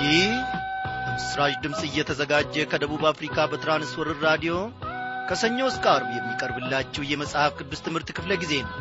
ይህ በምስራች ድምፅ እየተዘጋጀ ከደቡብ አፍሪካ በትራንስወርር ራዲዮ ከሰኞ እስከ አርብ የሚቀርብላችሁ የመጽሐፍ ቅዱስ ትምህርት ክፍለ ጊዜ ነው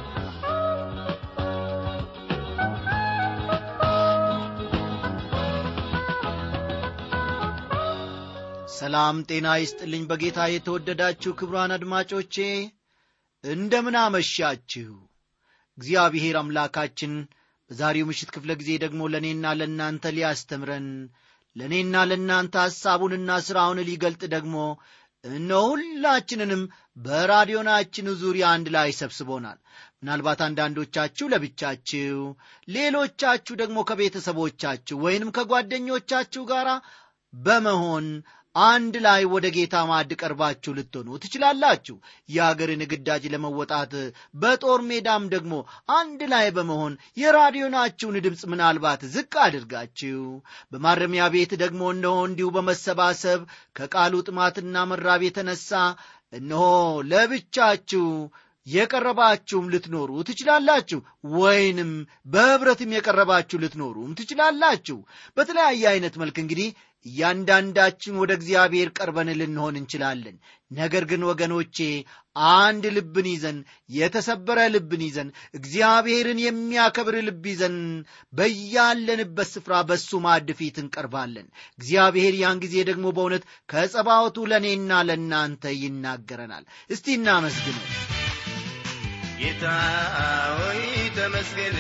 ሰላም ጤና ይስጥልኝ በጌታ የተወደዳችሁ ክብሯን አድማጮቼ እንደምን አመሻችሁ እግዚአብሔር አምላካችን በዛሬው ምሽት ክፍለ ጊዜ ደግሞ ለእኔና ለእናንተ ሊያስተምረን ለእኔና ለእናንተ ሐሳቡንና ሥራውን ሊገልጥ ደግሞ እነ ሁላችንንም በራዲዮናችን ዙሪያ አንድ ላይ ሰብስቦናል ምናልባት አንዳንዶቻችሁ ለብቻችሁ ሌሎቻችሁ ደግሞ ከቤተሰቦቻችሁ ወይንም ከጓደኞቻችሁ ጋር በመሆን አንድ ላይ ወደ ጌታ ማዕድ ቀርባችሁ ልትሆኑ ትችላላችሁ የአገርን ግዳጅ ለመወጣት በጦር ሜዳም ደግሞ አንድ ላይ በመሆን የራዲዮናችሁን ድምፅ ምናልባት ዝቅ አድርጋችሁ በማረሚያ ቤት ደግሞ እነሆ እንዲሁ በመሰባሰብ ከቃሉ ጥማትና መራብ የተነሳ እነሆ ለብቻችሁ የቀረባችሁም ልትኖሩ ትችላላችሁ ወይንም በኅብረትም የቀረባችሁ ልትኖሩም ትችላላችሁ በተለያየ አይነት መልክ እንግዲህ እያንዳንዳችን ወደ እግዚአብሔር ቀርበን ልንሆን እንችላለን ነገር ግን ወገኖቼ አንድ ልብን ይዘን የተሰበረ ልብን ይዘን እግዚአብሔርን የሚያከብር ልብ ይዘን በያለንበት ስፍራ በሱ ማዕድ ፊት እንቀርባለን እግዚአብሔር ያን ጊዜ ደግሞ በእውነት ከጸባወቱ ለእኔና ለእናንተ ይናገረናል እስቲ እናመስግነው ጌታ ሆይ ተመስገን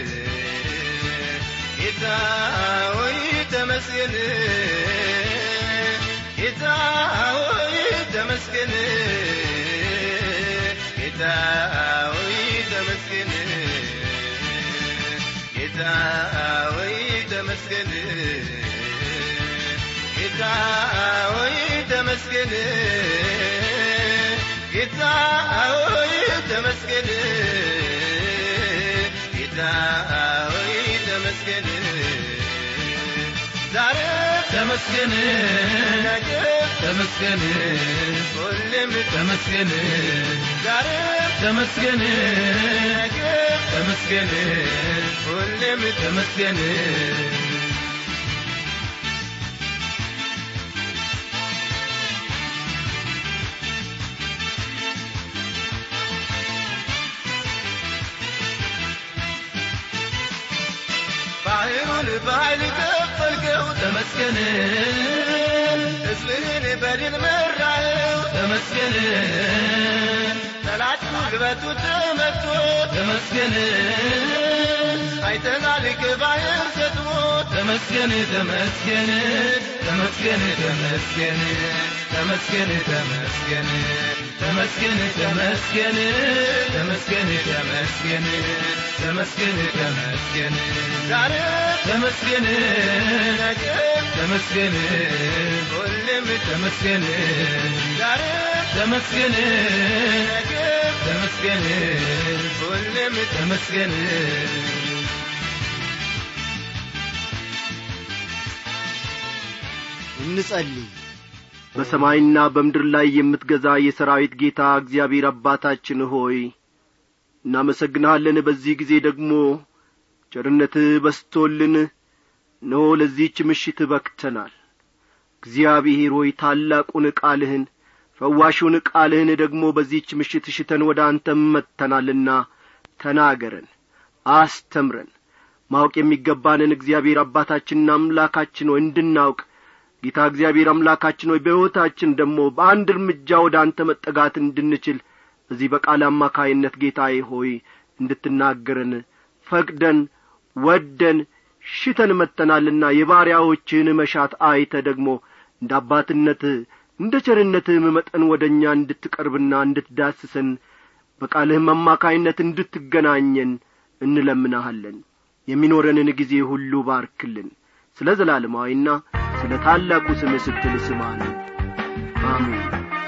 ጌታ ሆይ ተመስገን ጌታ ሆይ ተመስገን ጌታ ሆይ ተመስገን ጌታ ሆይ ተመስገን ጌታ ሆይ ተመስገን ጌታ ሆይ ተመስገን ጌታ ሆይ ተመስገን ዛሬ ተመስገን ነገ ተመስገን ሁሌም ተመስገን ዛሬ ተመስገን ነገ ተመስገን ሁሌም ተመስገን ባህሩን በኃይል ከፈልከው ተመስገን ሕዝብህን በድል መራኸው ተመስገን ጠላት ጉልበቱ ተመቶ ተመስገን አይተናል ከባህር ሰጥሞ ተመስገን ተመስገን ተመስገን ተመስገን ተመስገን ተመስገን ተመስገን ተመስገን ተመስገን ተመስገን ተመስገን ተመስገን ዛሬ ተመስገን ነገ ተመስገን ሁሌም ተመስገን ዛሬ ተመስገን ነገ ተመስገን ሁሌም ተመስገን እንጸልይ በሰማይና በምድር ላይ የምትገዛ የሰራዊት ጌታ እግዚአብሔር አባታችን ሆይ እናመሰግንሃለን በዚህ ጊዜ ደግሞ ቸርነትህ በስቶልን እነሆ ለዚህች ምሽት በክተናል እግዚአብሔር ሆይ ታላቁን ቃልህን ፈዋሹን ቃልህን ደግሞ በዚህች ምሽት ሽተን ወደ አንተም መጥተናልና ተናገረን አስተምረን ማወቅ የሚገባንን እግዚአብሔር አባታችንና አምላካችን ሆይ እንድናውቅ ጌታ እግዚአብሔር አምላካችን ሆይ በሕይወታችን ደግሞ በአንድ እርምጃ ወደ አንተ መጠጋት እንድንችል በዚህ በቃል አማካይነት ጌታዬ ሆይ እንድትናገረን ፈቅደን ወደን ሽተን መጥተናልና የባሪያዎችህን መሻት አይተ ደግሞ እንደ አባትነትህ እንደ ቸርነትህም መጠን ወደ እኛ እንድትቀርብና እንድትዳስሰን በቃልህም አማካይነት እንድትገናኘን እንለምናሃለን የሚኖረንን ጊዜ ሁሉ ባርክልን ስለ ዘላለማዊና ስለ ታላቁ ስም ስትል ስማን አሜን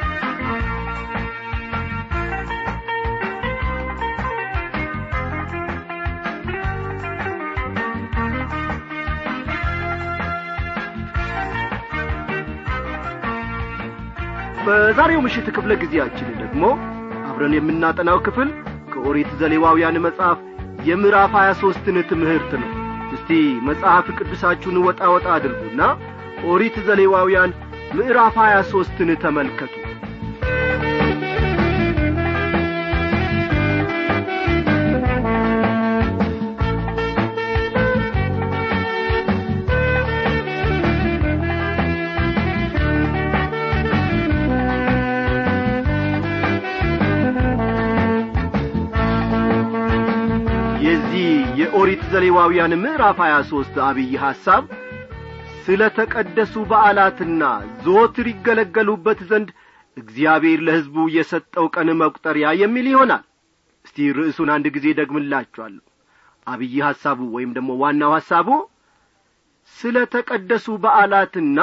በዛሬው ምሽት ክፍለ ጊዜያችን ደግሞ አብረን የምናጠናው ክፍል ከኦሪት ዘሌዋውያን መጽሐፍ የምዕራፍ ሀያ ሦስትን ትምህርት ነው እስቲ መጽሐፍ ቅዱሳችሁን ወጣ ወጣ አድርጉና ኦሪት ዘሌዋውያን ምዕራፍ ሀያ ሦስትን ተመልከቱ የዚህ የኦሪት ዘሌዋውያን ምዕራፍ ሀያ ሦስት አብይ ሐሳብ ስለ ተቀደሱ በዓላትና ዘወትር ይገለገሉበት ዘንድ እግዚአብሔር ለሕዝቡ የሰጠው ቀን መቁጠሪያ የሚል ይሆናል እስቲ ርዕሱን አንድ ጊዜ ደግምላችኋለሁ አብይ ሐሳቡ ወይም ደግሞ ዋናው ሐሳቡ ስለ ተቀደሱ በዓላትና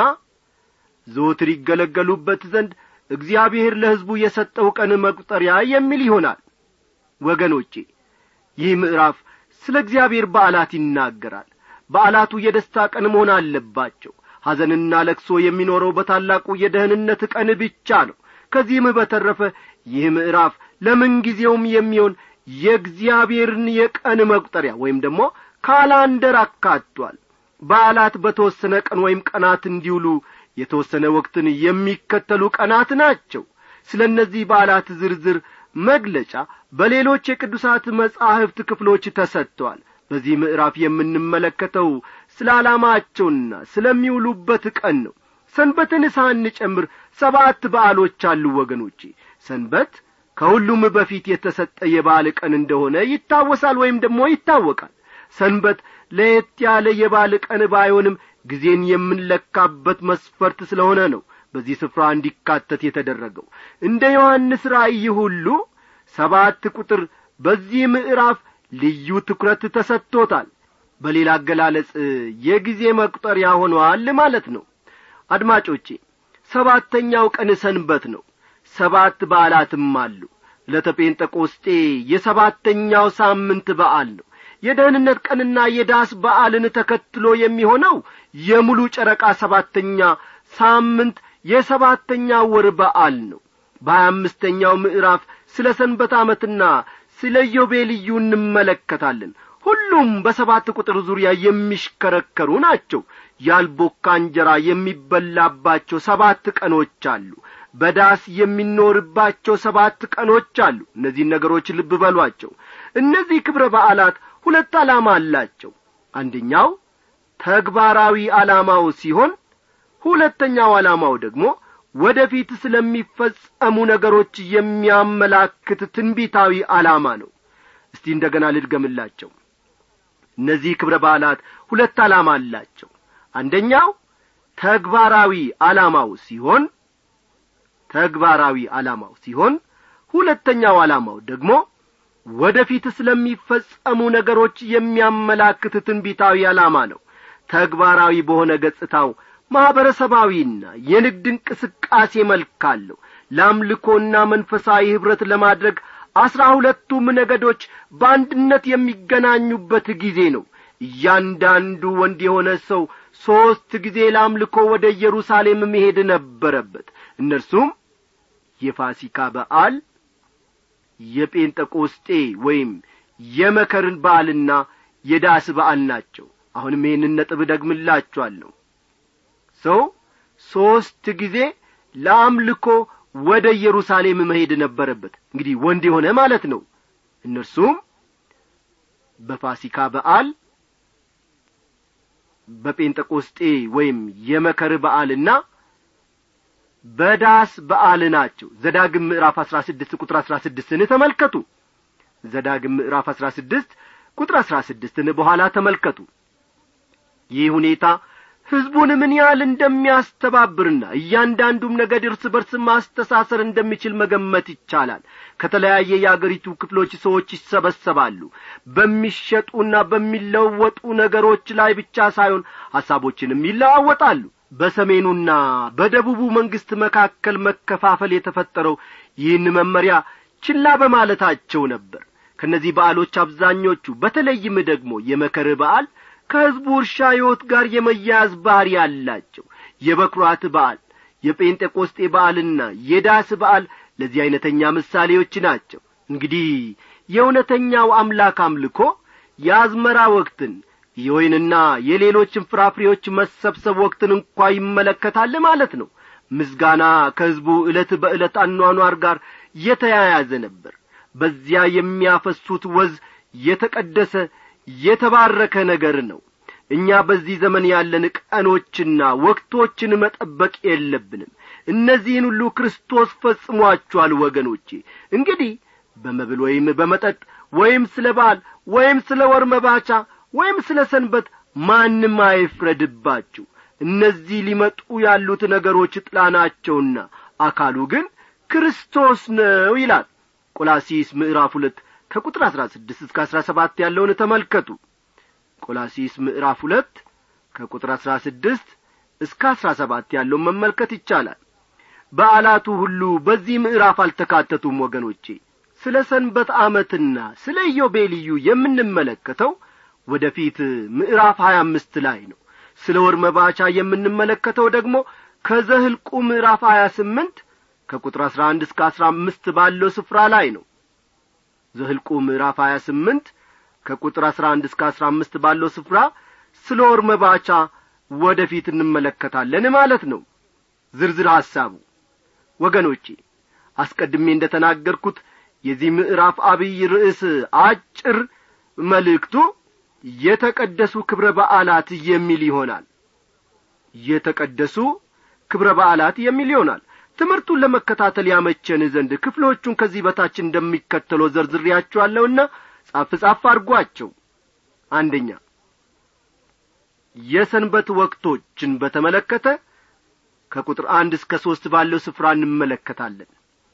ዘወትር ይገለገሉበት ዘንድ እግዚአብሔር ለሕዝቡ የሰጠው ቀን መቁጠሪያ የሚል ይሆናል ወገኖቼ ይህ ምዕራፍ ስለ እግዚአብሔር በዓላት ይናገራል በዓላቱ የደስታ ቀን መሆን አለባቸው ሐዘንና ለቅሶ የሚኖረው በታላቁ የደህንነት ቀን ብቻ ነው ከዚህም በተረፈ ይህ ምዕራፍ ለምንጊዜውም የሚሆን የእግዚአብሔርን የቀን መቁጠሪያ ወይም ደግሞ ካላንደር አካቷል በዓላት በተወሰነ ቀን ወይም ቀናት እንዲውሉ የተወሰነ ወቅትን የሚከተሉ ቀናት ናቸው ስለ እነዚህ በዓላት ዝርዝር መግለጫ በሌሎች የቅዱሳት መጻሕፍት ክፍሎች ተሰጥተዋል በዚህ ምዕራፍ የምንመለከተው ስለ ዓላማቸውና ስለሚውሉበት ቀን ነው ሰንበትን ሳንጨምር ሰባት በዓሎች አሉ ወገኖቼ ሰንበት ከሁሉም በፊት የተሰጠ የበዓል ቀን እንደሆነ ይታወሳል ወይም ደግሞ ይታወቃል ሰንበት ለየት ያለ የበዓል ቀን ባይሆንም ጊዜን የምንለካበት መስፈርት ስለሆነ ነው በዚህ ስፍራ እንዲካተት የተደረገው እንደ ዮሐንስ ራእይ ሁሉ ሰባት ቁጥር በዚህ ምዕራፍ ልዩ ትኩረት ተሰጥቶታል በሌላ አገላለጽ የጊዜ መቁጠሪያ ሆኗል ማለት ነው አድማጮቼ ሰባተኛው ቀን ሰንበት ነው ሰባት በዓላትም አሉ ለተጴንጠቆስጤ የሰባተኛው ሳምንት በዓል ነው የደህንነት ቀንና የዳስ በዓልን ተከትሎ የሚሆነው የሙሉ ጨረቃ ሰባተኛ ሳምንት የሰባተኛ ወር በዓል ነው በሀያ አምስተኛው ምዕራፍ ስለ ሰንበት ዓመትና ስለ ዮቤልዩ እንመለከታለን ሁሉም በሰባት ቁጥር ዙሪያ የሚሽከረከሩ ናቸው ያልቦካ እንጀራ የሚበላባቸው ሰባት ቀኖች አሉ በዳስ የሚኖርባቸው ሰባት ቀኖች አሉ እነዚህን ነገሮች ልብ በሏቸው እነዚህ ክብረ በዓላት ሁለት ዓላማ አላቸው አንደኛው ተግባራዊ ዓላማው ሲሆን ሁለተኛው ዓላማው ደግሞ ወደፊት ስለሚፈጸሙ ነገሮች የሚያመላክት ትንቢታዊ ዓላማ ነው እስቲ እንደገና ልድገምላቸው እነዚህ ክብረ በዓላት ሁለት ዓላማ አላቸው አንደኛው ተግባራዊ ዓላማው ሲሆን ተግባራዊ ዓላማው ሲሆን ሁለተኛው ዓላማው ደግሞ ወደፊት ስለሚፈጸሙ ነገሮች የሚያመላክት ትንቢታዊ ዓላማ ነው ተግባራዊ በሆነ ገጽታው ማኅበረሰባዊና የንግድ እንቅስቃሴ መልክ አለው ለአምልኮና መንፈሳዊ ኅብረት ለማድረግ አስራ ሁለቱም ነገዶች በአንድነት የሚገናኙበት ጊዜ ነው እያንዳንዱ ወንድ የሆነ ሰው ሦስት ጊዜ ለአምልኮ ወደ ኢየሩሳሌም መሄድ ነበረበት እነርሱም የፋሲካ በዓል የጴንጠቆስጤ ወይም የመከርን በዓልና የዳስ በዓል ናቸው አሁንም ይህንን ነጥብ ደግምላችኋለሁ ሰው ሦስት ጊዜ ለአምልኮ ወደ ኢየሩሳሌም መሄድ ነበረበት እንግዲህ ወንድ የሆነ ማለት ነው እነርሱም በፋሲካ በዓል በጴንጠቆስጤ ወይም የመከር በዓልና በዳስ በዓል ናቸው ዘዳግም ምዕራፍ አሥራ ስድስት ቁጥር አሥራ ስድስትን ተመልከቱ ዘዳግም ምዕራፍ አሥራ ስድስት ቁጥር አሥራ ስድስትን በኋላ ተመልከቱ ይህ ሁኔታ ሕዝቡን ምን ያህል እንደሚያስተባብርና እያንዳንዱም ነገድ እርስ በርስ ማስተሳሰር እንደሚችል መገመት ይቻላል ከተለያየ የአገሪቱ ክፍሎች ሰዎች ይሰበሰባሉ በሚሸጡና በሚለወጡ ነገሮች ላይ ብቻ ሳይሆን ሐሳቦችንም ይለዋወጣሉ በሰሜኑና በደቡቡ መንግሥት መካከል መከፋፈል የተፈጠረው ይህን መመሪያ ችላ በማለታቸው ነበር ከእነዚህ በዓሎች አብዛኞቹ በተለይም ደግሞ የመከር በዓል ከሕዝቡ እርሻ ሕይወት ጋር የመያያዝ ባሕሪ አላቸው የበኵራት በዓል የጴንጤቆስጤ በዓልና የዳስ በዓል ለዚህ ዐይነተኛ ምሳሌዎች ናቸው እንግዲህ የእውነተኛው አምላክ አምልኮ የአዝመራ ወቅትን የወይንና የሌሎችን ፍራፍሬዎች መሰብሰብ ወቅትን እንኳ ይመለከታል ማለት ነው ምስጋና ከሕዝቡ ዕለት በዕለት አኗኗር ጋር የተያያዘ ነበር በዚያ የሚያፈሱት ወዝ የተቀደሰ የተባረከ ነገር ነው እኛ በዚህ ዘመን ያለን ቀኖችና ወቅቶችን መጠበቅ የለብንም እነዚህን ሁሉ ክርስቶስ ፈጽሟቸዋል ወገኖቼ እንግዲህ በመብል ወይም በመጠጥ ወይም ስለ በዓል ወይም ስለ ወር መባቻ ወይም ስለ ሰንበት ማንም አይፍረድባችሁ እነዚህ ሊመጡ ያሉት ነገሮች ጥላ ናቸውና አካሉ ግን ክርስቶስ ነው ይላል ቆላሲስ ምዕራፍ ሁለት ከቁጥር አሥራ ስድስት እስከ አሥራ ሰባት ያለውን ተመልከቱ ቆላሲስ ምዕራፍ ሁለት ከቁጥር አሥራ ስድስት እስከ አሥራ ሰባት ያለውን መመልከት ይቻላል በዓላቱ ሁሉ በዚህ ምዕራፍ አልተካተቱም ወገኖቼ ስለ ሰንበት ዓመትና ስለ ኢዮቤልዩ የምንመለከተው ወደ ፊት ምዕራፍ ሀያ አምስት ላይ ነው ስለ ወር መባቻ የምንመለከተው ደግሞ ከዘህልቁ ምዕራፍ ሀያ ስምንት ከቁጥር አሥራ አንድ እስከ አሥራ አምስት ባለው ስፍራ ላይ ነው ዘህልቁ ምዕራፍ ሀያ ስምንት ከቁጥር አሥራ አንድ እስከ አሥራ አምስት ባለው ስፍራ ስለ ወር መባቻ ወደ ፊት እንመለከታለን ማለት ነው ዝርዝር ሐሳቡ ወገኖቼ አስቀድሜ እንደ ተናገርኩት የዚህ ምዕራፍ አብይ ርዕስ አጭር መልእክቱ የተቀደሱ ክብረ በዓላት የሚል ይሆናል የተቀደሱ ክብረ በዓላት የሚል ይሆናል ትምህርቱን ለመከታተል ያመቸን ዘንድ ክፍሎቹን ከዚህ በታች እንደሚከተለው ዘርዝሬያቸዋለሁና ጻፍ ጻፍ አድርጓቸው አንደኛ የሰንበት ወቅቶችን በተመለከተ ከቁጥር አንድ እስከ ሦስት ባለው ስፍራ እንመለከታለን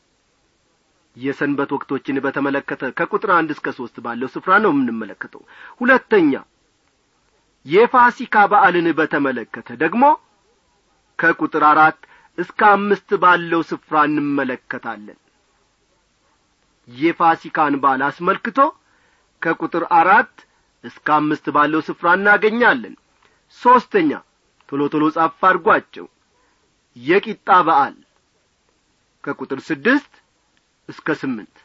የሰንበት ወቅቶችን በተመለከተ ከቁጥር አንድ እስከ ሦስት ባለው ስፍራ ነው የምንመለከተው ሁለተኛ የፋሲካ በዓልን በተመለከተ ደግሞ ከቁጥር አራት እስከ አምስት ባለው ስፍራ እንመለከታለን የፋሲካን በዓል አስመልክቶ ከቁጥር አራት እስከ አምስት ባለው ስፍራ እናገኛለን ሦስተኛ ቶሎ ቶሎ ጻፍ አድርጓቸው የቂጣ በዓል ከቁጥር ስድስት እስከ ስምንት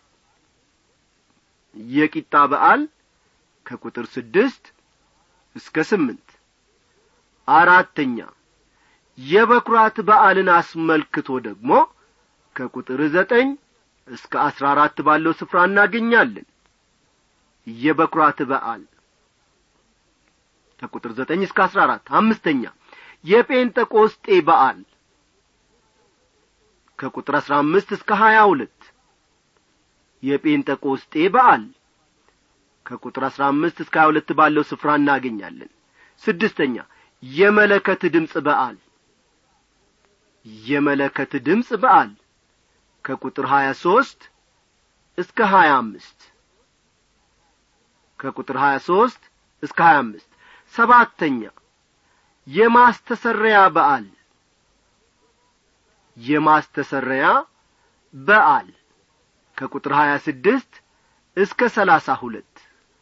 የቂጣ በዓል ከቁጥር ስድስት እስከ ስምንት አራተኛ የበኵራት በዓልን አስመልክቶ ደግሞ ከቁጥር ዘጠኝ እስከ አስራ አራት ባለው ስፍራ እናገኛለን የበኵራት በዓል ከቁጥር ዘጠኝ እስከ አስራ አራት አምስተኛ የጴንጠቆስጤ በዓል ከቁጥር አስራ አምስት እስከ ሀያ ሁለት የጴንጠቆስጤ በዓል ከቁጥር አስራ አምስት እስከ ሀያ ሁለት ባለው ስፍራ እናገኛለን ስድስተኛ የመለከት ድምፅ በዓል የመለከት ድምፅ በዓል ከቁጥር ሀያ ሦስት እስከ ሀያ አምስት ከቁጥር ሀያ ሦስት እስከ ሀያ አምስት ሰባተኛ የማስተሰረያ በዓል የማስተሰረያ በዓል ከቁጥር ሀያ ስድስት እስከ ሰላሳ ሁለት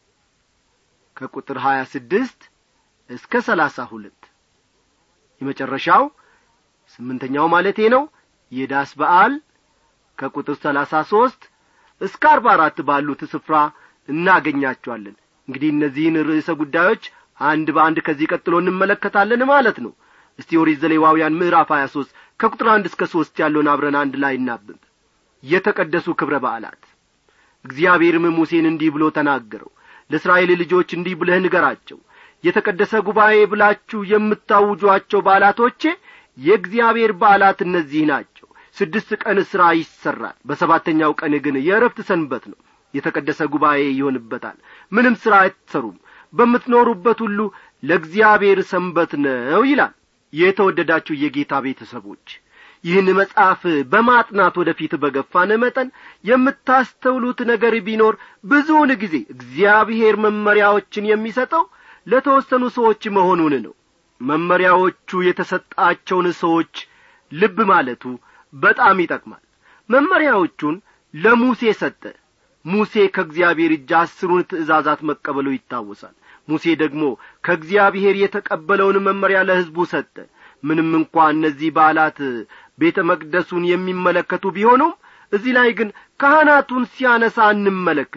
ከቁጥር ሀያ ስድስት እስከ ሰላሳ ሁለት የመጨረሻው ስምንተኛው ማለቴ ነው የዳስ በዓል ከቁጥር ሰላሳ ሦስት እስከ አርባ አራት ባሉት ስፍራ እናገኛቸዋለን እንግዲህ እነዚህን ርዕሰ ጉዳዮች አንድ በአንድ ከዚህ ቀጥሎ እንመለከታለን ማለት ነው እስቲ ኦሪት ዘሌዋውያን ምዕራፍ ሀያ ሦስት ከቁጥር አንድ እስከ ሦስት ያለውን አብረን አንድ ላይ እናብብ የተቀደሱ ክብረ በዓላት እግዚአብሔርም ሙሴን እንዲህ ብሎ ተናገረው ለእስራኤል ልጆች እንዲህ ብለህ ንገራቸው የተቀደሰ ጉባኤ ብላችሁ የምታውጇቸው በዓላቶቼ የእግዚአብሔር በዓላት እነዚህ ናቸው ስድስት ቀን ሥራ ይሠራል በሰባተኛው ቀን ግን የእረፍት ሰንበት ነው የተቀደሰ ጉባኤ ይሆንበታል ምንም ሥራ አትሰሩም በምትኖሩበት ሁሉ ለእግዚአብሔር ሰንበት ነው ይላል የተወደዳችሁ የጌታ ቤተሰቦች ይህን መጽሐፍ በማጥናት ወደፊት በገፋን መጠን የምታስተውሉት ነገር ቢኖር ብዙውን ጊዜ እግዚአብሔር መመሪያዎችን የሚሰጠው ለተወሰኑ ሰዎች መሆኑን ነው መመሪያዎቹ የተሰጣቸውን ሰዎች ልብ ማለቱ በጣም ይጠቅማል መመሪያዎቹን ለሙሴ ሰጠ ሙሴ ከእግዚአብሔር እጅ አስሩን ትእዛዛት መቀበሉ ይታወሳል ሙሴ ደግሞ ከእግዚአብሔር የተቀበለውን መመሪያ ለሕዝቡ ሰጠ ምንም እንኳ እነዚህ በዓላት ቤተ መቅደሱን የሚመለከቱ ቢሆኑም እዚህ ላይ ግን ካህናቱን ሲያነሳ አንመለከትም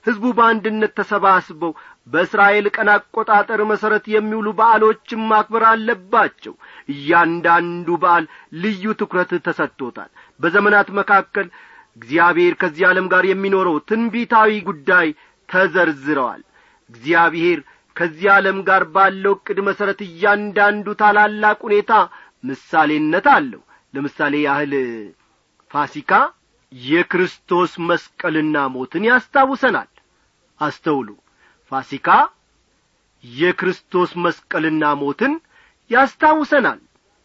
ሕዝቡ በአንድነት ተሰባስበው በእስራኤል ቀን አቆጣጠር መሠረት የሚውሉ በዓሎችን ማክበር አለባቸው እያንዳንዱ በዓል ልዩ ትኩረት ተሰጥቶታል በዘመናት መካከል እግዚአብሔር ከዚህ ዓለም ጋር የሚኖረው ትንቢታዊ ጉዳይ ተዘርዝረዋል እግዚአብሔር ከዚህ ዓለም ጋር ባለው ዕቅድ መሠረት እያንዳንዱ ታላላቅ ሁኔታ ምሳሌነት አለው ለምሳሌ ያህል ፋሲካ የክርስቶስ መስቀልና ሞትን ያስታውሰናል አስተውሉ ፋሲካ የክርስቶስ መስቀልና ሞትን ያስታውሰናል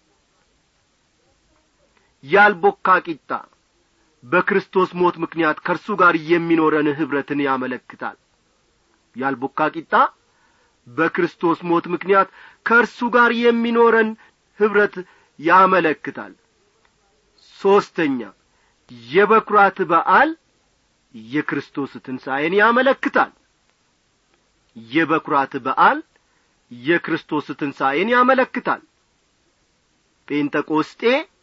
ያልቦካ ቂጣ በክርስቶስ ሞት ምክንያት ከእርሱ ጋር የሚኖረን ኅብረትን ያመለክታል ያልቦካ ቂጣ በክርስቶስ ሞት ምክንያት ከእርሱ ጋር የሚኖረን ኅብረት ያመለክታል ሦስተኛ የበኵራት በዓል የክርስቶስ ትንሣኤን ያመለክታል የበኵራት በዓል የክርስቶስ ትንሣኤን ያመለክታል ጴንጠቆስጤ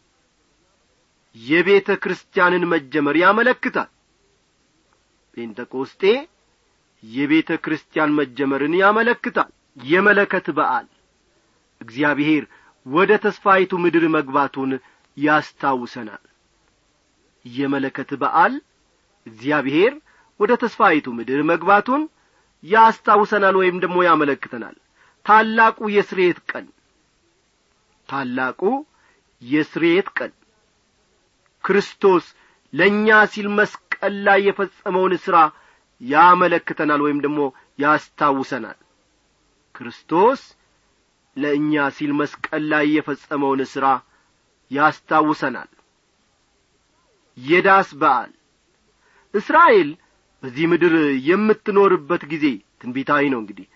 የቤተ ክርስቲያንን መጀመር ያመለክታል ጴንጠቆስጤ የቤተ ክርስቲያን መጀመርን ያመለክታል የመለከት በዓል እግዚአብሔር ወደ ተስፋይቱ ምድር መግባቱን ያስታውሰናል የመለከት በዓል እግዚአብሔር ወደ ተስፋይቱ ምድር መግባቱን ያስታውሰናል ወይም ደግሞ ያመለክተናል ታላቁ የስርየት ቀን ታላቁ የስርየት ቀን ክርስቶስ ለእኛ ሲል መስቀል ላይ የፈጸመውን ሥራ ያመለክተናል ወይም ደግሞ ያስታውሰናል ክርስቶስ ለእኛ ሲል መስቀል ላይ የፈጸመውን ሥራ ያስታውሰናል የዳስ በዓል እስራኤል በዚህ ምድር የምትኖርበት ጊዜ ትንቢታዊ ነው እንግዲህ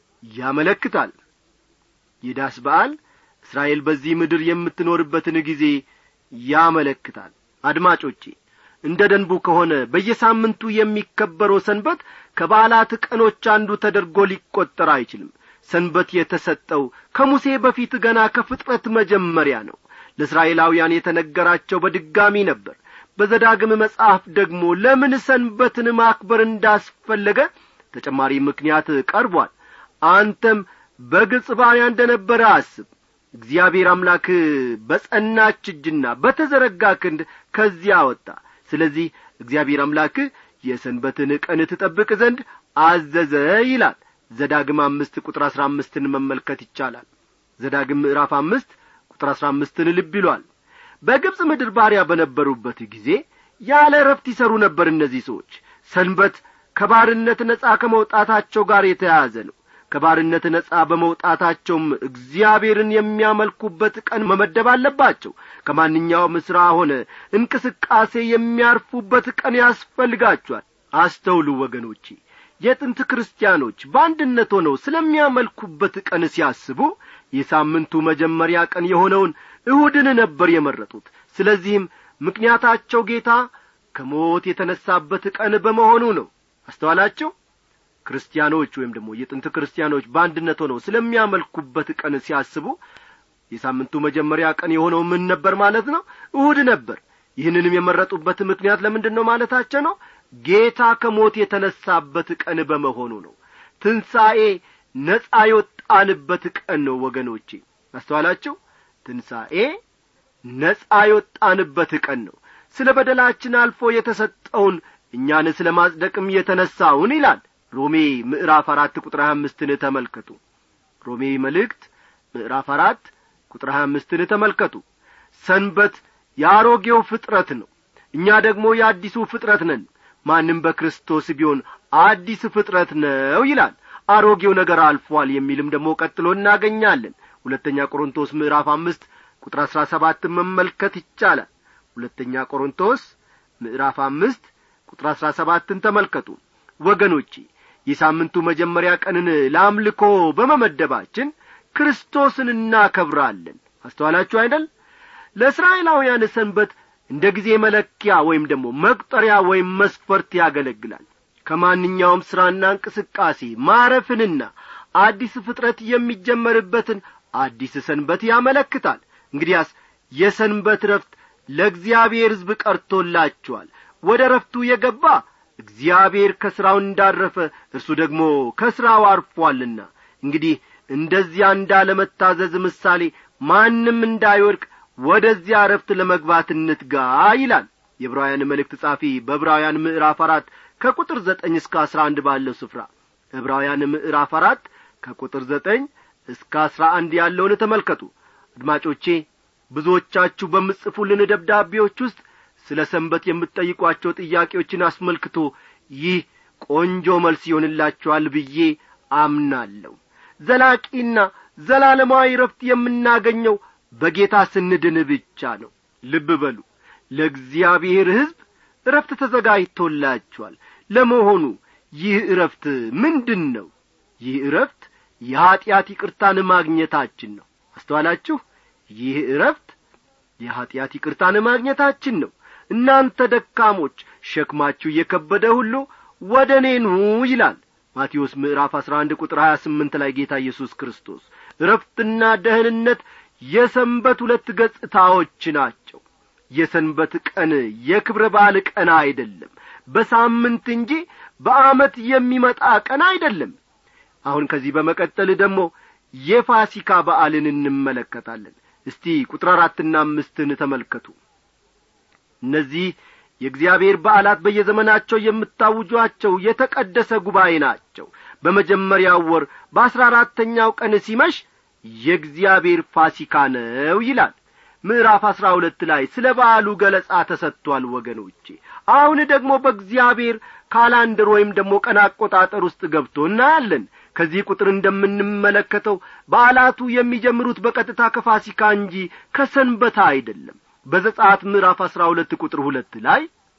ያመለክታል የዳስ በዓል እስራኤል በዚህ ምድር የምትኖርበትን ጊዜ ያመለክታል አድማጮቼ እንደ ደንቡ ከሆነ በየሳምንቱ የሚከበረው ሰንበት ከበዓላት ቀኖች አንዱ ተደርጎ ሊቈጠር አይችልም ሰንበት የተሰጠው ከሙሴ በፊት ገና ከፍጥረት መጀመሪያ ነው ለእስራኤላውያን የተነገራቸው በድጋሚ ነበር በዘዳግም መጽሐፍ ደግሞ ለምን ሰንበትን ማክበር እንዳስፈለገ ተጨማሪ ምክንያት ቀርቧል አንተም በግብፅ ባሪያ እንደ ነበረ አስብ እግዚአብሔር አምላክ በጸናች እጅና በተዘረጋ ክንድ ከዚያ አወጣ ስለዚህ እግዚአብሔር አምላክ የሰንበትን ቀን ትጠብቅ ዘንድ አዘዘ ይላል ዘዳግም አምስት ቁጥር አሥራ አምስትን መመልከት ይቻላል ዘዳግም ምዕራፍ አምስት ቁጥር አሥራ አምስትን ልብ ይሏል በግብፅ ምድር ባሪያ በነበሩበት ጊዜ ያለ ረፍት ይሰሩ ነበር እነዚህ ሰዎች ሰንበት ከባርነት ነጻ ከመውጣታቸው ጋር የተያያዘ ነው ከባርነት ነጻ በመውጣታቸውም እግዚአብሔርን የሚያመልኩበት ቀን መመደብ አለባቸው ከማንኛውም ሥራ ሆነ እንቅስቃሴ የሚያርፉበት ቀን ያስፈልጋቸዋል አስተውሉ ወገኖቼ የጥንት ክርስቲያኖች በአንድነት ሆነው ስለሚያመልኩበት ቀን ሲያስቡ የሳምንቱ መጀመሪያ ቀን የሆነውን እሁድን ነበር የመረጡት ስለዚህም ምክንያታቸው ጌታ ከሞት የተነሳበት ቀን በመሆኑ ነው አስተዋላቸው ክርስቲያኖች ወይም ደግሞ የጥንት ክርስቲያኖች በአንድነት ሆነው ስለሚያመልኩበት ቀን ሲያስቡ የሳምንቱ መጀመሪያ ቀን የሆነው ምን ነበር ማለት ነው እሁድ ነበር ይህንንም የመረጡበት ምክንያት ለምንድን ነው ማለታቸው ነው ጌታ ከሞት የተነሳበት ቀን በመሆኑ ነው ትንሣኤ ነጻ የወጣንበት ቀን ነው ወገኖቼ አስተዋላችሁ ትንሣኤ ነጻ የወጣንበት ቀን ነው ስለ በደላችን አልፎ የተሰጠውን እኛን ስለ ማጽደቅም የተነሳውን ይላል ሮሜ ምዕራፍ አራት ቁጥር ሀያ አምስትን ተመልከቱ ሮሜ መልእክት ምዕራፍ አራት ቁጥር ሀያ አምስትን ተመልከቱ ሰንበት የአሮጌው ፍጥረት ነው እኛ ደግሞ የአዲሱ ፍጥረት ነን ማንም በክርስቶስ ቢሆን አዲስ ፍጥረት ነው ይላል አሮጌው ነገር አልፏል የሚልም ደግሞ ቀጥሎ እናገኛለን ሁለተኛ ቆሮንቶስ ምዕራፍ አምስት ቁጥር አሥራ ሰባትን መመልከት ይቻላል ሁለተኛ ቆሮንቶስ ምዕራፍ አምስት ቁጥር አሥራ ሰባትን ተመልከቱ ወገኖቼ የሳምንቱ መጀመሪያ ቀንን ለአምልኮ በመመደባችን ክርስቶስን እናከብራለን አስተዋላችሁ አይደል ለእስራኤላውያን ሰንበት እንደ ጊዜ መለኪያ ወይም ደግሞ መቁጠሪያ ወይም መስፈርት ያገለግላል ከማንኛውም ሥራና እንቅስቃሴ ማረፍንና አዲስ ፍጥረት የሚጀመርበትን አዲስ ሰንበት ያመለክታል እንግዲያስ የሰንበት ረፍት ለእግዚአብሔር ሕዝብ ቀርቶላችኋል ወደ ረፍቱ የገባ እግዚአብሔር ከሥራው እንዳረፈ እርሱ ደግሞ ከሥራው አርፏልና እንግዲህ እንደዚያ እንዳለመታዘዝ ምሳሌ ማንም እንዳይወድቅ ወደዚያ ዕረፍት ለመግባት እንትጋ ይላል የዕብራውያን መልእክት ጻፊ በዕብራውያን ምዕራፍ አራት ከቁጥር ዘጠኝ እስከ አስራ አንድ ባለው ስፍራ ዕብራውያን ምዕራፍ አራት ከቁጥር ዘጠኝ እስከ አስራ አንድ ያለውን ተመልከቱ አድማጮቼ ብዙዎቻችሁ በምጽፉልን ደብዳቤዎች ውስጥ ስለ ሰንበት የምትጠይቋቸው ጥያቄዎችን አስመልክቶ ይህ ቆንጆ መልስ ይሆንላችኋል ብዬ አምናለሁ ዘላቂና ዘላለማዊ ረፍት የምናገኘው በጌታ ስንድን ብቻ ነው ልብ በሉ ለእግዚአብሔር ሕዝብ እረፍት ተዘጋጅቶላችኋል ለመሆኑ ይህ እረፍት ምንድን ነው ይህ እረፍት የኀጢአት ይቅርታን ማግኘታችን ነው አስተዋላችሁ ይህ እረፍት የኀጢአት ይቅርታን ማግኘታችን ነው እናንተ ደካሞች ሸክማችሁ እየከበደ ሁሉ ወደ እኔ ኑ ይላል ማቴዎስ ምዕራፍ አሥራ አንድ ቁጥር ሀያ ስምንት ላይ ጌታ ኢየሱስ ክርስቶስ እረፍትና ደህንነት የሰንበት ሁለት ገጽታዎች ናቸው የሰንበት ቀን የክብረ በዓል ቀን አይደለም በሳምንት እንጂ በአመት የሚመጣ ቀን አይደለም አሁን ከዚህ በመቀጠል ደግሞ የፋሲካ በዓልን እንመለከታለን እስቲ ቁጥር አራትና አምስትን ተመልከቱ እነዚህ የእግዚአብሔር በዓላት በየዘመናቸው የምታውጇቸው የተቀደሰ ጉባኤ ናቸው በመጀመሪያው ወር በአሥራ አራተኛው ቀን ሲመሽ የእግዚአብሔር ፋሲካ ነው ይላል ምዕራፍ አሥራ ሁለት ላይ ስለ በዓሉ ገለጻ ተሰጥቷል ወገኖቼ አሁን ደግሞ በእግዚአብሔር ካላንደር ወይም ደግሞ ቀን አቆጣጠር ውስጥ ገብቶ እናያለን ከዚህ ቁጥር እንደምንመለከተው በዓላቱ የሚጀምሩት በቀጥታ ከፋሲካ እንጂ ከሰንበታ አይደለም በዘጻት ምዕራፍ አሥራ ሁለት ቁጥር ሁለት ላይ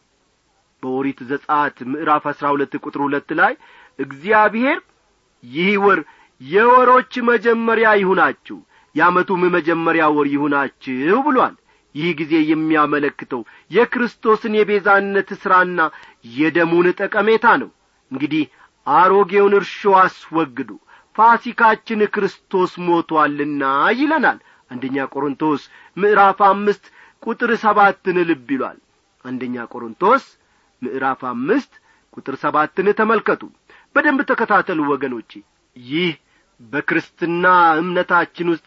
በኦሪት ዘጻት ምዕራፍ አሥራ ሁለት ቁጥር ሁለት ላይ እግዚአብሔር ይህ ወር የወሮች መጀመሪያ ይሁናችሁ የዓመቱም መጀመሪያ ወር ይሁናችሁ ብሏል ይህ ጊዜ የሚያመለክተው የክርስቶስን የቤዛነት ሥራና የደሙን ጠቀሜታ ነው እንግዲህ አሮጌውን እርሾ አስወግዱ ፋሲካችን ክርስቶስ ሞቶአልና ይለናል አንደኛ ቆሮንቶስ ምዕራፍ አምስት ቁጥር ሰባትን ልብ ይሏል አንደኛ ቆሮንቶስ ምዕራፍ አምስት ቁጥር ሰባትን ተመልከቱ በደንብ ተከታተሉ ወገኖቼ ይህ በክርስትና እምነታችን ውስጥ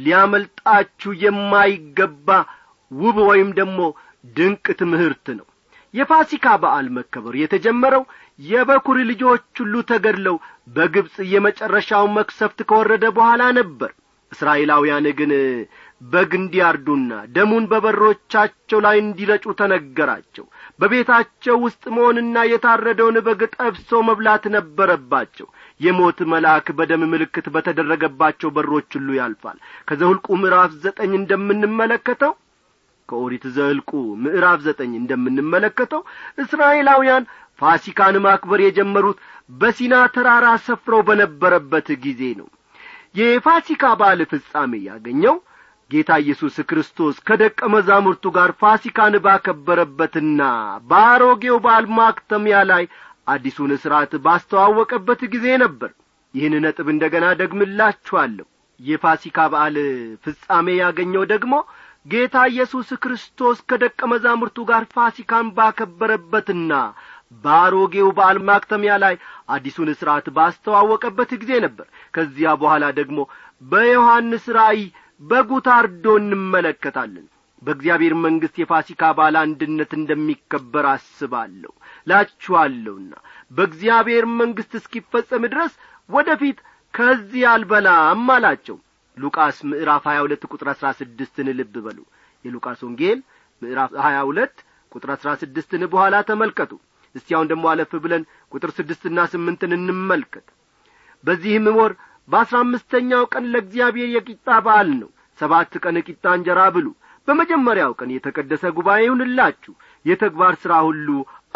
ሊያመልጣችሁ የማይገባ ውብ ወይም ደግሞ ድንቅ ትምህርት ነው የፋሲካ በዓል መከበር የተጀመረው የበኩር ልጆች ሁሉ ተገድለው በግብፅ የመጨረሻው መክሰፍት ከወረደ በኋላ ነበር እስራኤላውያን ግን በግ እንዲያርዱና ደሙን በበሮቻቸው ላይ እንዲረጩ ተነገራቸው በቤታቸው ውስጥ መሆንና የታረደውን በግ ጠብሶ መብላት ነበረባቸው የሞት መልአክ በደም ምልክት በተደረገባቸው በሮች ሁሉ ያልፋል ከዘሁልቁ ምዕራፍ ዘጠኝ እንደምንመለከተው ከኦሪት ዘልቁ ምዕራፍ ዘጠኝ እንደምንመለከተው እስራኤላውያን ፋሲካን ማክበር የጀመሩት በሲና ተራራ ሰፍረው በነበረበት ጊዜ ነው የፋሲካ በዓል ፍጻሜ ያገኘው ጌታ ኢየሱስ ክርስቶስ ከደቀ መዛሙርቱ ጋር ፋሲካን ባከበረበትና በአሮጌው በዓል ማክተሚያ ላይ አዲሱን ሥርዓት ባስተዋወቀበት ጊዜ ነበር ይህን ነጥብ እንደ ገና ደግምላችኋለሁ የፋሲካ በዓል ፍጻሜ ያገኘው ደግሞ ጌታ ኢየሱስ ክርስቶስ ከደቀ መዛሙርቱ ጋር ፋሲካን ባከበረበትና በአሮጌው በዓል ማክተሚያ ላይ አዲሱን ሥርዓት ባስተዋወቀበት ጊዜ ነበር ከዚያ በኋላ ደግሞ በዮሐንስ ራእይ በጉ ታርዶ እንመለከታለን በእግዚአብሔር መንግሥት የፋሲካ በዓል አንድነት እንደሚከበር አስባለሁ ላችኋለሁና በእግዚአብሔር መንግሥት እስኪፈጸም ድረስ ወደ ፊት ከዚህ አልበላም አላቸው ሉቃስ ምዕራፍ ሀያ ሁለት ቁጥር አሥራ ስድስትን ልብ በሉ የሉቃስ ወንጌል ምዕራፍ ሀያ ሁለት ቁጥር አሥራ ስድስትን በኋላ ተመልከቱ እስቲ አሁን ደግሞ አለፍ ብለን ቁጥር ስድስትና ስምንትን እንመልከት በዚህም ወር በአሥራ አምስተኛው ቀን ለእግዚአብሔር የቂጣ በዓል ነው ሰባት ቀን ቂጣ እንጀራ ብሉ በመጀመሪያው ቀን የተቀደሰ ጉባኤ ይሁንላችሁ የተግባር ሥራ ሁሉ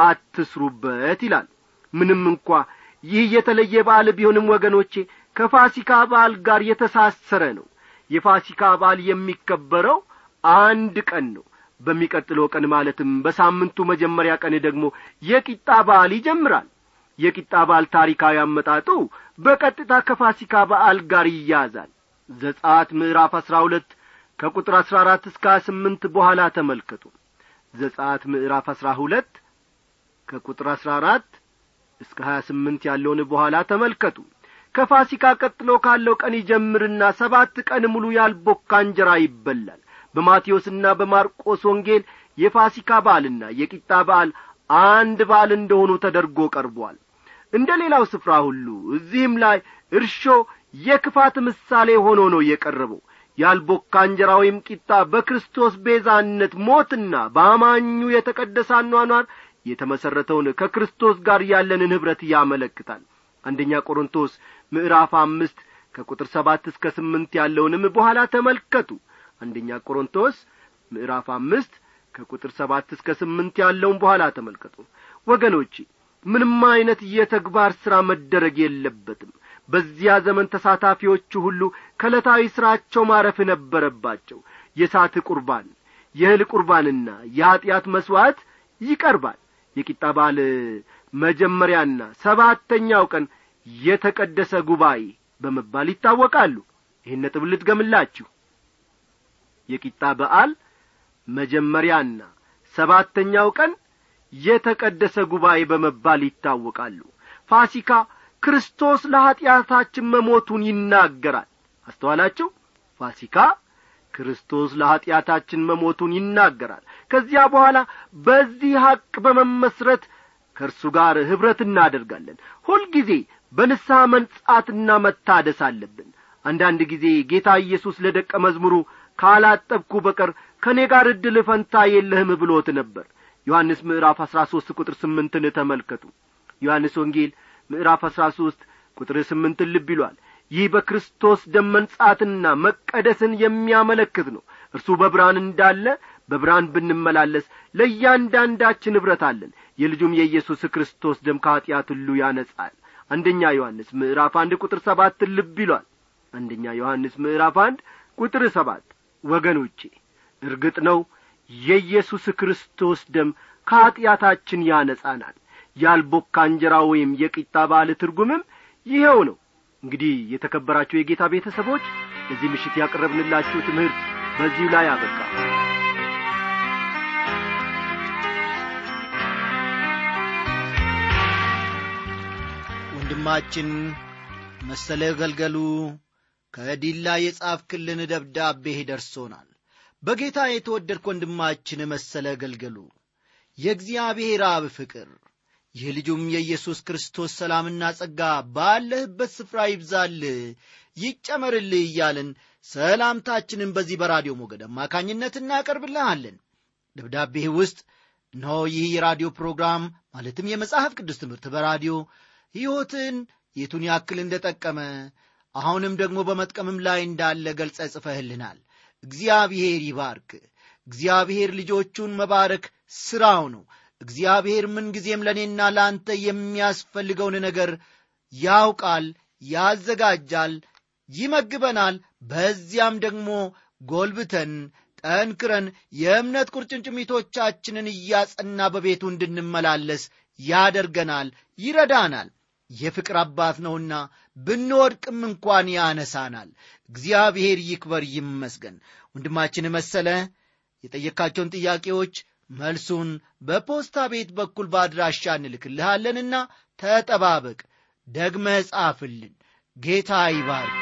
አትስሩበት ይላል ምንም እንኳ ይህ የተለየ በዓል ቢሆንም ወገኖቼ ከፋሲካ በዓል ጋር የተሳሰረ ነው የፋሲካ በዓል የሚከበረው አንድ ቀን ነው በሚቀጥለው ቀን ማለትም በሳምንቱ መጀመሪያ ቀን ደግሞ የቂጣ በዓል ይጀምራል የቂጣ በዓል ታሪካዊ አመጣጡ በቀጥታ ከፋሲካ በዓል ጋር ይያዛል ዘጻት ምዕራፍ አሥራ ሁለት ከቁጥር አሥራ አራት እስከ ሀያ ስምንት በኋላ ተመልከቱ ዘጻት ምዕራፍ አሥራ ሁለት ከቁጥር አሥራ አራት እስከ ሀያ ስምንት ያለውን በኋላ ተመልከቱ ከፋሲካ ቀጥሎ ካለው ቀን ይጀምርና ሰባት ቀን ሙሉ ያልቦካ እንጀራ ይበላል በማቴዎስና በማርቆስ ወንጌል የፋሲካ በዓልና የቂጣ በዓል አንድ በዓል እንደሆኑ ተደርጎ ቀርቧል እንደ ሌላው ስፍራ ሁሉ እዚህም ላይ እርሾ የክፋት ምሳሌ ሆኖ ነው የቀረበው ያልቦካ እንጀራ ወይም ቂጣ በክርስቶስ ቤዛነት ሞትና በአማኙ የተቀደሰ አኗኗር የተመሠረተውን ከክርስቶስ ጋር ያለንን ኅብረት ያመለክታል አንደኛ ቆሮንቶስ ምዕራፍ አምስት ከቁጥር ሰባት እስከ ስምንት ያለውንም በኋላ ተመልከቱ አንደኛ ቆሮንቶስ ምዕራፍ አምስት ከቁጥር ሰባት እስከ ስምንት ያለውን በኋላ ተመልከቱ ወገኖቼ ምንም አይነት የተግባር ሥራ መደረግ የለበትም በዚያ ዘመን ተሳታፊዎቹ ሁሉ ከዕለታዊ ሥራቸው ማረፍ ነበረባቸው የሳት ቁርባን የእህል ቁርባንና የኀጢአት መሥዋዕት ይቀርባል የቂጣ በዓል መጀመሪያና ሰባተኛው ቀን የተቀደሰ ጉባኤ በመባል ይታወቃሉ ይህን ነጥብ ልትገምላችሁ የቂጣ በዓል መጀመሪያና ሰባተኛው ቀን የተቀደሰ ጉባኤ በመባል ይታወቃሉ ፋሲካ ክርስቶስ ለኀጢአታችን መሞቱን ይናገራል አስተዋላችሁ ፋሲካ ክርስቶስ ለኀጢአታችን መሞቱን ይናገራል ከዚያ በኋላ በዚህ ሐቅ በመመስረት ከእርሱ ጋር ኅብረት እናደርጋለን ሁልጊዜ በንስሐ መንጻትና መታደስ አለብን አንዳንድ ጊዜ ጌታ ኢየሱስ ለደቀ መዝሙሩ ካላጠብኩ በቀር ከእኔ ጋር ዕድል ፈንታ የለህም ብሎት ነበር ዮሐንስ ምዕራፍ አሥራ ሦስት ቁጥር ስምንትን ተመልከቱ ዮሐንስ ወንጌል ምዕራፍ አሥራ ሦስት ቁጥር ስምንትን ልብ ይሏል ይህ በክርስቶስ ደም መንጻትና መቀደስን የሚያመለክት ነው እርሱ በብርሃን እንዳለ በብርሃን ብንመላለስ ለእያንዳንዳችን ኅብረት አለን የልጁም የኢየሱስ ክርስቶስ ደም ከኀጢአት ሁሉ ያነጻል አንደኛ ዮሐንስ ምዕራፍ አንድ ቁጥር ሰባትን ልብ ይሏል አንደኛ ዮሐንስ ምዕራፍ አንድ ቁጥር ሰባት ወገኖቼ እርግጥ ነው የኢየሱስ ክርስቶስ ደም ከኀጢአታችን ያነጻናል ያልቦካ እንጀራ ወይም የቂጣ በዓል ትርጉምም ይኸው ነው እንግዲህ የተከበራችሁ የጌታ ቤተሰቦች እዚህ ምሽት ያቀረብንላችሁ ትምህርት በዚሁ ላይ አበቃ ወንድማችን መሰለ ገልገሉ ከዲላ የጻፍክልን ደብዳቤ ደርሶናል በጌታ የተወደድክ ወንድማችን መሰለ ገልገሉ የእግዚአብሔር አብ ፍቅር የልጁም የኢየሱስ ክርስቶስ ሰላምና ጸጋ ባለህበት ስፍራ ይብዛልህ ይጨመርልህ እያልን ሰላምታችንን በዚህ በራዲዮ ሞገድ አማካኝነት እናቀርብልሃለን ደብዳቤህ ውስጥ እነሆ ይህ የራዲዮ ፕሮግራም ማለትም የመጽሐፍ ቅዱስ ትምህርት በራዲዮ ሕይወትን የቱን ያክል እንደጠቀመ አሁንም ደግሞ በመጥቀምም ላይ እንዳለ ገልጸ ጽፈህልናል እግዚአብሔር ይባርክ እግዚአብሔር ልጆቹን መባረክ ሥራው ነው እግዚአብሔር ምንጊዜም ለእኔና ለአንተ የሚያስፈልገውን ነገር ያውቃል ያዘጋጃል ይመግበናል በዚያም ደግሞ ጎልብተን ጠንክረን የእምነት ቁርጭምጭሚቶቻችንን እያጸና በቤቱ እንድንመላለስ ያደርገናል ይረዳናል የፍቅር አባት ነውና ብንወድቅም እንኳን ያነሳናል እግዚአብሔር ይክበር ይመስገን ወንድማችን መሰለ የጠየካቸውን ጥያቄዎች መልሱን በፖስታ ቤት በኩል በአድራሻ እንልክልሃለንና ተጠባበቅ ደግመ ጻፍልን ጌታ ይባርክ